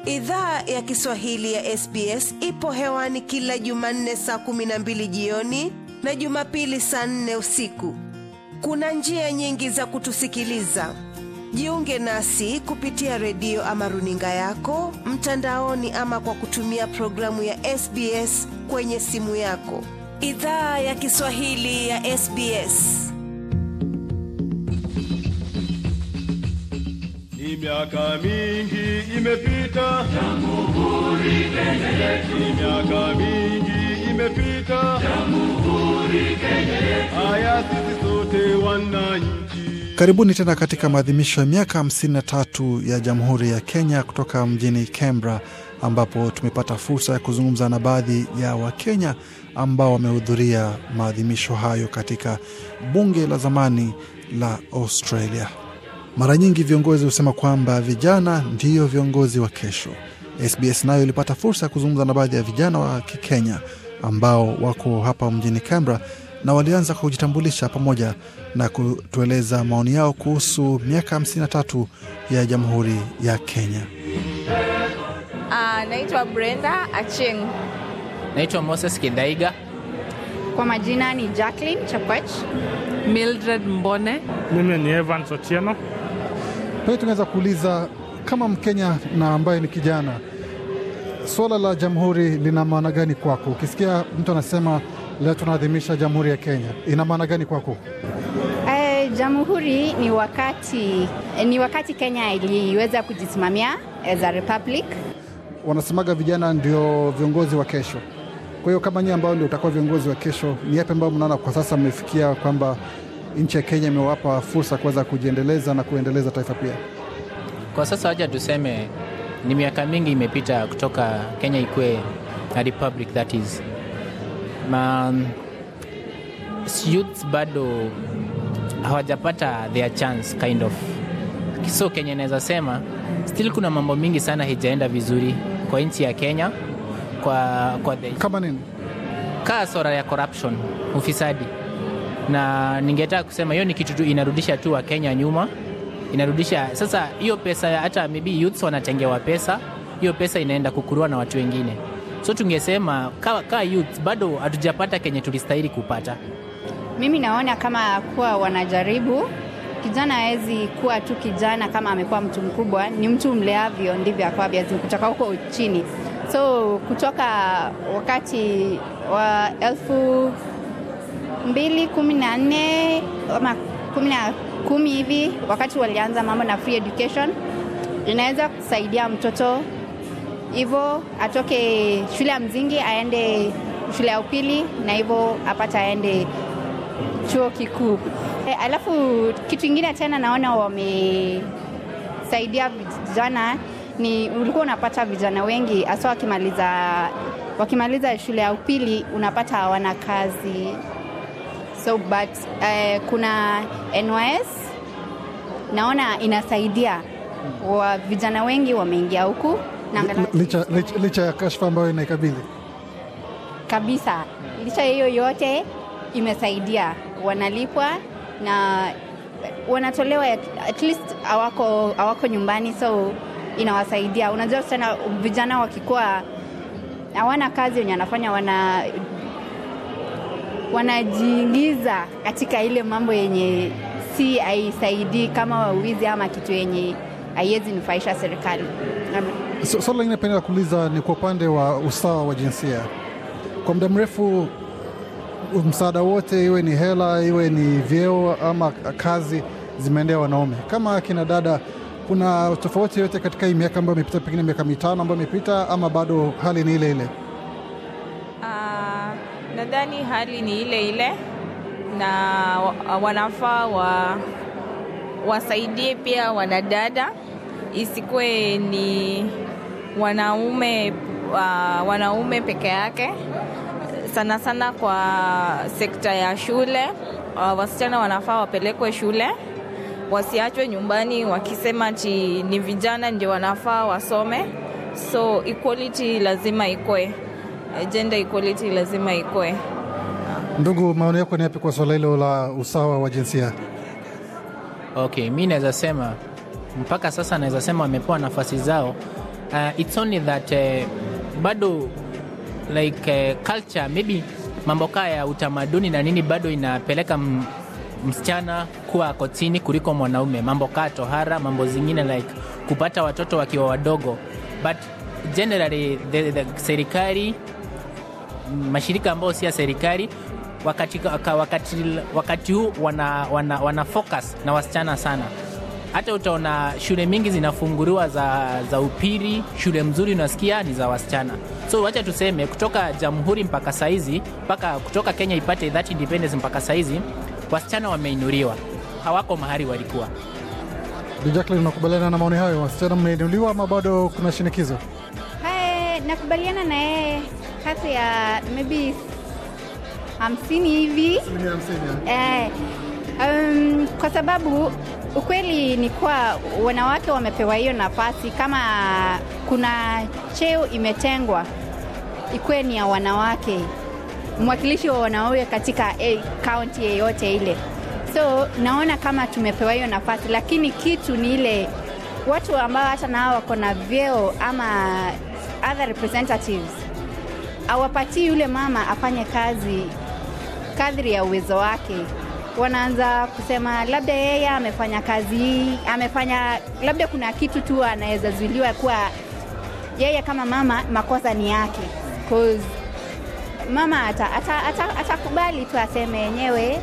Idhaa ya Kiswahili ya SBS ipo hewani kila Jumanne saa kumi na mbili jioni na Jumapili saa nne usiku. Kuna njia nyingi za kutusikiliza. Jiunge nasi kupitia redio ama runinga yako mtandaoni, ama kwa kutumia programu ya SBS kwenye simu yako. Idhaa ya Kiswahili ya SBS. Ni miaka mingi imepita, Jamhuri Kenya yetu. Ni miaka mingi imepita, Jamhuri Kenya yetu. Haya sisi sote wananchi. Karibuni tena katika maadhimisho ya miaka 53 ya Jamhuri ya Kenya kutoka mjini Canberra, ambapo tumepata fursa ya kuzungumza na baadhi ya Wakenya ambao wamehudhuria maadhimisho hayo katika bunge la zamani la Australia. Mara nyingi viongozi husema kwamba vijana ndiyo viongozi wa kesho. SBS nayo ilipata fursa ya kuzungumza na baadhi ya vijana wa Kikenya ambao wako hapa mjini Canberra na walianza kujitambulisha pamoja na kutueleza maoni yao kuhusu miaka 53 ya Jamhuri ya Kenya. Uh, naitwa Brenda Acheng. Naitwa Moses Kidaiga. Kwa majina ni Jacqueline Chapach. Mildred Mbone. Mimi ni Evans Otieno. Pia tunaweza kuuliza kama Mkenya na ambaye ni kijana, suala la jamhuri lina maana gani kwako? Ukisikia mtu anasema leo tunaadhimisha jamhuri ya Kenya, ina maana gani kwako? Eh, jamhuri ni wakati, ni wakati Kenya iliweza kujisimamia as a republic. Wanasemaga vijana ndio viongozi wa kesho. Kwa hiyo kama nyie ambao ndio utakuwa viongozi wa kesho, ni yapi ambayo mnaona kwa sasa mmefikia kwamba nchi ya Kenya imewapa fursa kuweza kujiendeleza na kuendeleza taifa pia? Kwa sasa wacha tuseme ni miaka mingi imepita kutoka Kenya ikuwe a republic that is. Ma, youths bado hawajapata their chance kind of. So Kenya inaweza sema still kuna mambo mingi sana hijaenda vizuri kwa nchi ya Kenya kwa, kwa the, Kama nini? kaa sora ya corruption, ufisadi na ningetaka kusema hiyo ni kitu tu inarudisha tu Wakenya nyuma, inarudisha sasa. Hiyo pesa ya- hata maybe youths wanatengewa pesa, hiyo pesa inaenda kukurua na watu wengine, so tungesema ka, ka youth bado hatujapata kenye tulistahili kupata. Mimi naona kama kuwa wanajaribu. Kijana hawezi kuwa tu kijana kama amekuwa mtu mkubwa, ni mtu mleavyo ndivyo akwavyo, kutoka huko chini. So kutoka wakati wa elfu mbili kumi na nne ama kumi na kumi hivi, wakati walianza mambo na free education, inaweza kusaidia mtoto hivyo atoke shule ya msingi aende shule ya upili na hivyo apata aende chuo kikuu. E, alafu kitu ingine tena naona wamesaidia vijana ni ulikuwa unapata vijana wengi hasa wakimaliza wakimaliza shule ya upili unapata hawana kazi so but eh, kuna NYS naona inasaidia wa vijana wengi wameingia huku na angalau- Licha, licha, licha ya kashfa ambayo inaikabili kabisa. Licha ya hiyo yote imesaidia, wanalipwa na wanatolewa, at least hawako hawako nyumbani, so inawasaidia. Unajua sana vijana wakikuwa hawana kazi wenye wanafanya wana wanajiingiza katika ile mambo yenye si haisaidii kama wizi ama kitu yenye haiwezi nufaisha serikali. So- Swala lingine penda kuuliza ni kwa upande wa usawa wa jinsia. Kwa muda mrefu msaada wote, iwe ni hela, iwe ni vyeo ama kazi, zimeendea wanaume. Kama akina dada, kuna tofauti yote katika hii miaka ambayo imepita, pengine miaka mitano ambayo imepita, ama bado hali ni ile ile? Uh, nadhani hali ni ile ile na wa- wanafaa wa, wasaidie pia wanadada, isikuwe ni wanaume uh, wanaume peke yake, sana sana kwa sekta ya shule. Uh, wasichana wanafaa wapelekwe shule, wasiachwe nyumbani wakisema ti ni vijana ndio wanafaa wasome. So equality lazima ikwe, gender equality lazima ikwe. Ndugu, maoni yako ni yapi kwa swala hilo la usawa wa jinsia? Okay, mi naweza sema mpaka sasa naweza sema wamepewa nafasi zao uh, it's only that uh, bado like uh, culture maybe mambo kaa ya utamaduni na nini bado inapeleka m- msichana kuwa kotini kuliko mwanaume mambo kaa tohara mambo zingine like kupata watoto wakiwa wadogo but generally the, the serikali mashirika ambayo si ya serikali wakati, waka- wakati, wakati huu wana, wana, wana focus na wasichana sana hata utaona shule mingi zinafunguliwa za, za upiri shule mzuri unasikia ni za wasichana so wacha tuseme kutoka jamhuri mpaka saizi mpaka kutoka kenya ipate that independence mpaka saizi wasichana wameinuliwa hawako mahali walikuwa Bi Jacqueline, unakubaliana na maoni hayo? Wasichana mmeinuliwa ama bado kuna shinikizo? Hai, nakubaliana na yeye kati ya maybe hamsini hivi eh, um, kwa sababu ukweli ni kuwa wanawake wamepewa hiyo nafasi. Kama kuna cheo imetengwa ikuwe ni ya wanawake, mwakilishi wa wanawake katika eh, kaunti yeyote ile. So naona kama tumepewa hiyo nafasi, lakini kitu ni ile watu ambao hata nao wako na vyeo ama other representatives awapatii yule mama afanye kazi kadri ya uwezo wake. Wanaanza kusema labda yeye amefanya kazi hii, amefanya labda kuna kitu tu anaweza zuiliwa kuwa yeye kama mama makosa ni yake 'Cause mama atakubali ata, ata, atakubali tu aseme yenyewe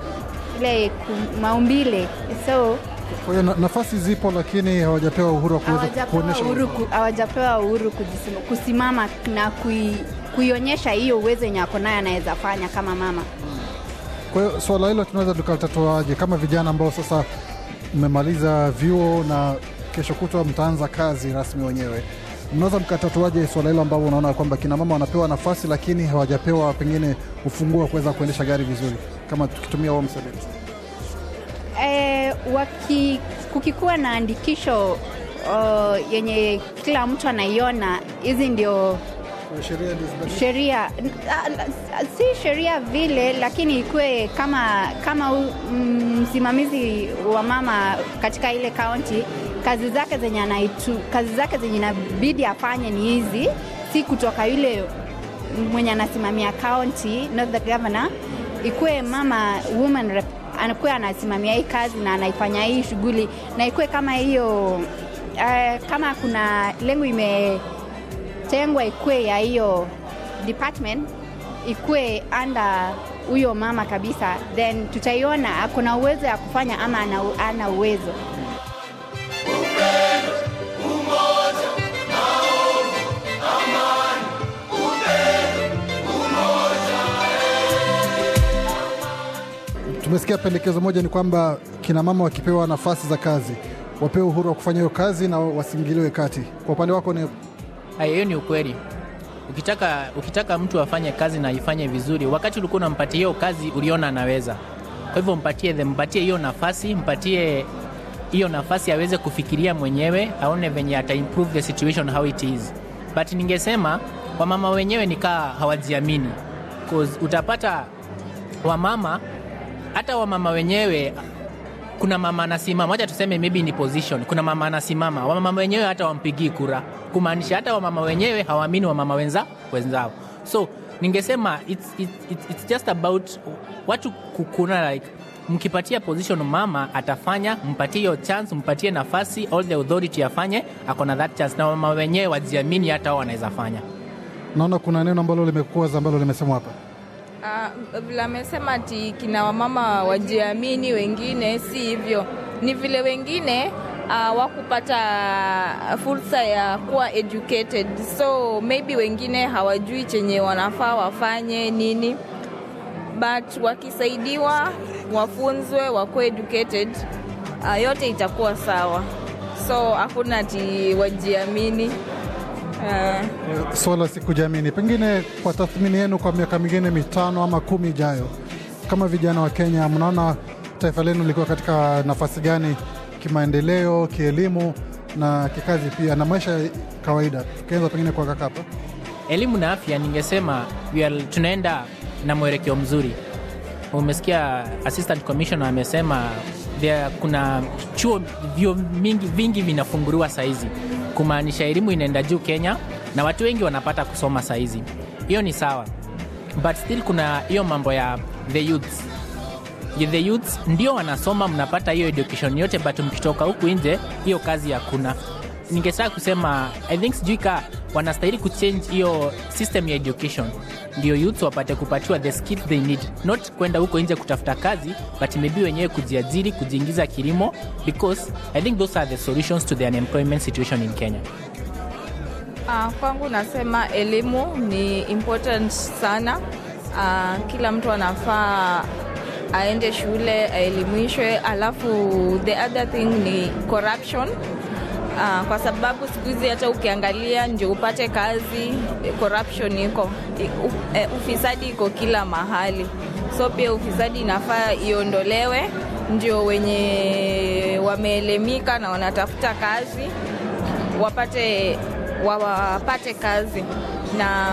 ile ku- maumbile so Kwa hiyo na- nafasi zipo, lakini hawajapewa uhuru wa kuweza hawajapewa kuonyesha uhuru, ku- hawajapewa uhuru kujisima- kusimama na kui, kuionyesha hiyo uwezo yenye ako naye anaweza fanya kama mama. Kwa hiyo swala hilo tunaweza tukalitatuaje kama vijana ambao sasa mmemaliza vyuo na kesho kutwa mtaanza kazi rasmi wenyewe? Mnaweza mkatatuaje swala hilo ambao unaona kwamba kina mama wanapewa nafasi lakini hawajapewa pengine ufunguo wa kuweza kuendesha gari vizuri, kama tukitumia Home Select? E, waki, kukikuwa na andikisho uh, yenye kila mtu anaiona, hizi ndio Sheria ndio zibadilishwe. sheria n- a- a- si sheria vile, lakini ikuwe kama kama u- mm, msimamizi wa mama katika ile kaunti, kazi zake zenye anaitu, kazi zake zenye inabidi afanye ni hizi, si kutoka yule mwenye anasimamia kaunti, not the governor. Ikuwe mama woman rep anakuwa anasimamia hii kazi na anaifanya hii shughuli, na ikuwe kama hiyo uh, kama kuna lengo ime tengwa ikue ya hiyo department ikue anda huyo mama kabisa, then tutaiona akona uwezo ya kufanya ama ana, ana uwezo. Tumesikia pendekezo moja ni kwamba kina mama wakipewa nafasi za kazi wapewe uhuru wa kufanya hiyo kazi na wasiingiliwe kati. Kwa upande wako ni Haya, hiyo ni ukweli. Ukitaka, ukitaka mtu afanye kazi na ifanye vizuri, wakati ulikuwa unampatia hiyo kazi uliona anaweza, kwa hivyo mpatie, the- mpatie hiyo nafasi, mpatie hiyo nafasi aweze kufikiria mwenyewe, aone venye ata improve the situation how it is. But ningesema wamama wenyewe nikaa hawajiamini, 'Cause utapata wamama hata wamama wenyewe kuna mama anasimama, wacha tuseme maybe ni position, kuna mama anasimama, wamama wenyewe hata wampigii kura, kumaanisha hata wamama wenyewe hawaamini wamama wenza wenzao. So ningesema it's, it's, it's, it's just about watu kukuna like mkipatia position mama atafanya, mpatie hiyo chance, mpatie nafasi, all the authority afanye, ako na that chance, na wamama wenyewe wajiamini, hata wao wanaweza fanya. naona kuna neno ambalo limekuwa ambalo limesemwa hapa Uh, vile amesema ati kina wamama wajiamini, wengine si hivyo. Ni vile wengine uh, wakupata fursa ya kuwa educated, so maybe wengine hawajui chenye wanafaa wafanye nini, but wakisaidiwa, wafunzwe, wakuwe educated, uh, yote itakuwa sawa. So hakuna ati wajiamini uh, swala si kujiamini. Pengine kwa tathmini yenu, kwa miaka mingine mitano ama kumi ijayo, kama vijana wa Kenya, mnaona taifa lenu likiwa katika nafasi gani kimaendeleo, kielimu na kikazi pia na maisha ya kawaida? Tukianza pengine kwa Kakapa. elimu na afya ningesema we are, tunaenda na mwelekeo mzuri umesikia assistant commissioner amesema there, kuna chuo vyo mingi, vingi vinafunguliwa saizi kumaanisha elimu inaenda juu Kenya na watu wengi wanapata kusoma saizi. Hiyo ni sawa, but still kuna hiyo mambo ya the youths the youths ndio wanasoma, mnapata hiyo education yote, but mkitoka huku nje hiyo kazi hakuna. Ningetaka kusema I think sijui ka wanastahili kuchange hiyo system ya education, ndio youths wapate kupatiwa the skills they need, not kwenda huko nje kutafuta kazi, but maybe wenyewe kujiajiri, kujiingiza kilimo, because I think those are the solutions to the unemployment situation in Kenya. Uh, kwangu nasema elimu ni important sana. Uh, kila mtu anafaa aende shule aelimishwe, alafu the other thing ni corruption. Uh, kwa sababu siku hizi hata ukiangalia ndio upate kazi, corruption iko, uh, ufisadi iko kila mahali, so pia ufisadi inafaa iondolewe, ndio wenye wameelimika na wanatafuta kazi wapate wapate kazi na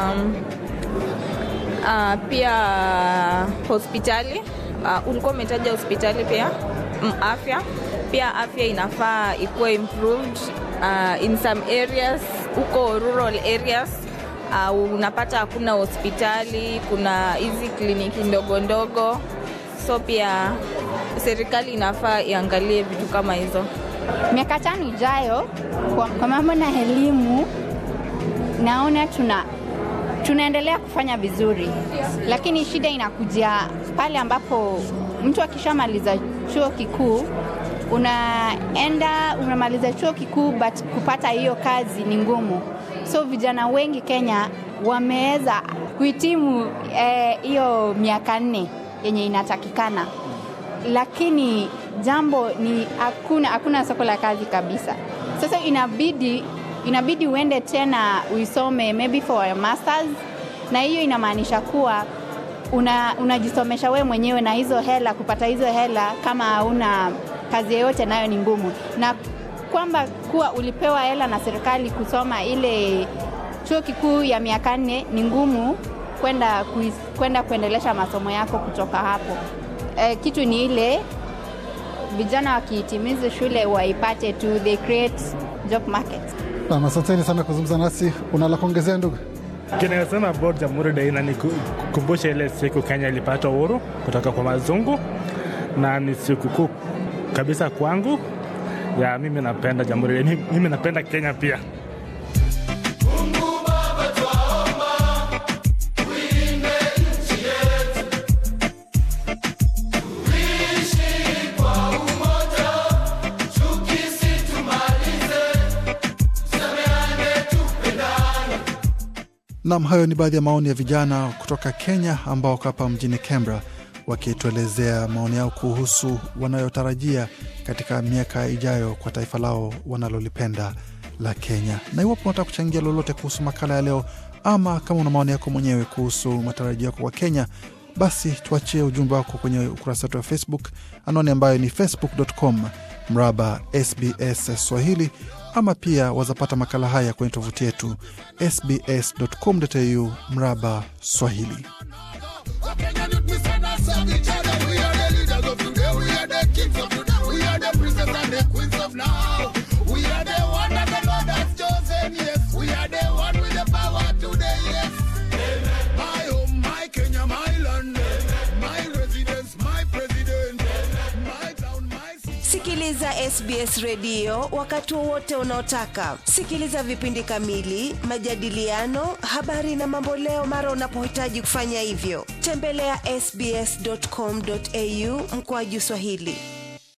uh, pia hospitali uh, ulikuwa umetaja hospitali pia mm, afya pia afya inafaa ikuwe improved uh, in some areas huko rural areas uh, unapata hakuna hospitali kuna hizi kliniki ndogo ndogo so pia serikali inafaa iangalie vitu kama hizo miaka tano ijayo kwa, kwa mambo na elimu naona tuna tunaendelea kufanya vizuri, lakini shida inakuja pale ambapo mtu akishamaliza chuo kikuu unaenda unamaliza chuo kikuu but kupata hiyo kazi ni ngumu. So vijana wengi Kenya wameweza kuhitimu hiyo eh, miaka nne yenye inatakikana, lakini jambo ni hakuna hakuna soko la kazi kabisa. Sasa inabidi inabidi uende tena uisome maybe for a masters, na hiyo inamaanisha kuwa una, unajisomesha wewe mwenyewe na hizo hela, kupata hizo hela kama hauna kazi yoyote nayo ni ngumu, na kwamba kuwa ulipewa hela na serikali kusoma ile chuo kikuu ya miaka nne ni ngumu kwenda kwenda kuendelesha masomo yako kutoka hapo. E, kitu ni ile vijana wakihitimiza shule waipate tu, they create job market. Nam, asanteni sana kuzungumza nasi. Una la kuongezea ndugu? Kinayosema about Jamhuri Day inanikumbusha ile siku Kenya ilipata uhuru kutoka kwa mazungu, na ni siku kuu kabisa kwangu ya mimi napenda Jamhuri Day, mimi napenda Kenya pia. Nam, hayo ni baadhi ya maoni ya vijana kutoka Kenya ambao wako hapa mjini Canberra wakituelezea maoni yao kuhusu wanayotarajia katika miaka ijayo kwa taifa lao wanalolipenda la Kenya. Na iwapo unataka kuchangia lolote kuhusu makala ya leo, ama kama una maoni yako mwenyewe kuhusu matarajio yako kwa Kenya, basi tuachie ujumbe wako kwenye ukurasa wetu wa Facebook, anwani ambayo ni facebook.com mraba SBS Swahili ama pia wazapata makala haya kwenye tovuti yetu sbs.com.au mraba Swahili. Sikiliza SBS redio wakati wowote unaotaka. Sikiliza vipindi kamili, majadiliano, habari na mamboleo mara unapohitaji kufanya hivyo. Tembelea ya sbs.com.au mkoaju Swahili.